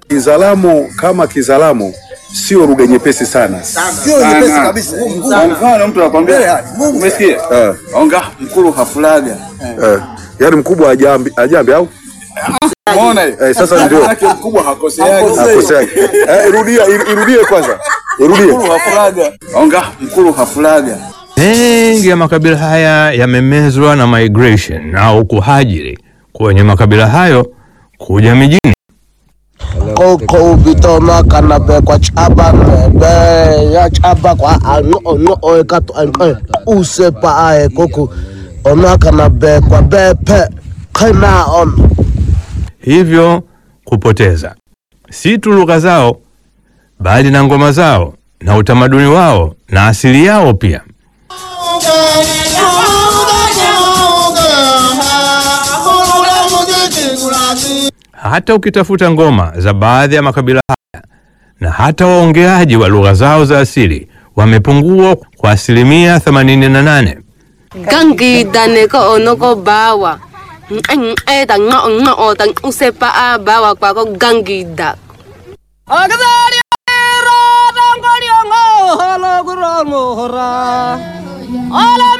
Kizalamo kama Kizalamo sio lugha nyepesi sana. Sio nyepesi kabisa. Kwa mfano mtu anakwambia, umesikia? Eh, Onga mkulu hafulaga. eh, yaani mkubwa ajambi, ajambi au Umeona hiyo? eh, sasa ndio Maana mkubwa hakoseagi. akosea. Eh, irudia ir- irudie kwanza, irudie. Mkulu hafulaga. Onga mkulu hafulaga. Mengi ya makabila haya yamemezwa na migration au kuhajiri kwenye makabila hayo kuja mijini. koko bitoma kana be kwa chaba be ya chaba kwa ano ono o ka to an use pa ae koko ono kana be kwa be pe kana on hivyo kupoteza si tu lugha zao bali na ngoma zao na utamaduni wao na asili yao pia. Hata ukitafuta ngoma za baadhi ya makabila haya na hata waongeaji wa lugha zao za asili wamepungua kwa asilimia 88. gangi dane ko ono ko bawa ang e da ngo ngo o da usepa a bawa kwa ko gangi da Ala